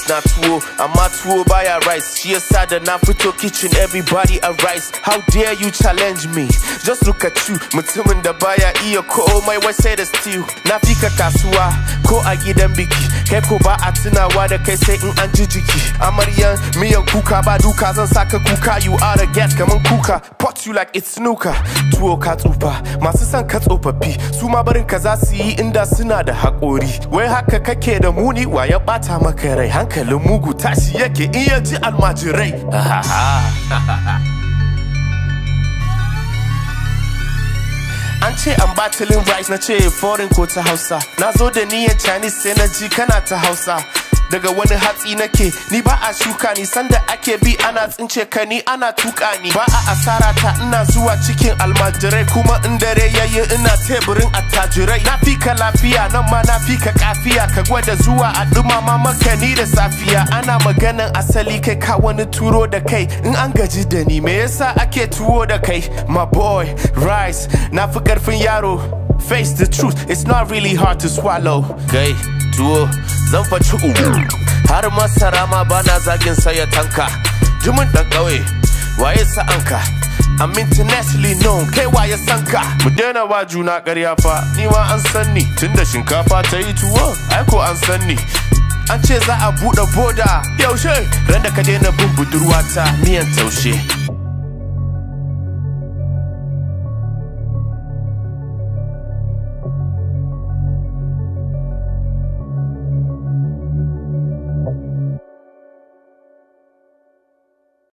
rice na tuwo amma tuwo baya rice shi yasa da na fito kitchen everybody a rice how dare you challenge me just look at you mutumin da baya iya komai wai sai da stew na fika kasuwa ko a gidan biki kai ko ba a tunawa da kai sai in an ji jiki amaryan miyan kuka ba duka zan saka kuka you are a guest kaman kuka pot you like it's snooker tuwo ka tsufa masu son ka tsofaffi su ma barin ka za su yi inda suna da haƙori wai haka kake da muni wa ya ɓata maka rai hankalin mugu tashi yake in ya ji almajirai An ce an batilin rice na ce foreign ko ta hausa Na zo da niyyar Chinese sai na ji kana ta hausa Daga wani hatsi nake ni ba a shuka ni sanda ake bi ana tsince ka ni ana tuka ni ba a asara ta ina zuwa cikin almajirai kuma in dare yayi ina teburin attajirai na fi ka lafiya nan ma na fi ka kafiya ka gwada zuwa a dumama maka ni da safiya ana maganan asali kai ka wani turo da kai in an gaji da ni me yasa ake tuwo da kai my boy rice na fi karfin yaro face the truth it's not really hard to swallow kai tuwo zan faci ugu har masara ma bana zagin saya tanka jimin dan ƙauye waye sa'anka I'm internationally known kai waye sanka mu daina wa juna ƙarya fa ni ma an san ni tunda shinkafa ta yi tuwo ai ko an san ni an ce za a buɗe boda yaushe ran da ka daina bin budurwata miyan taushe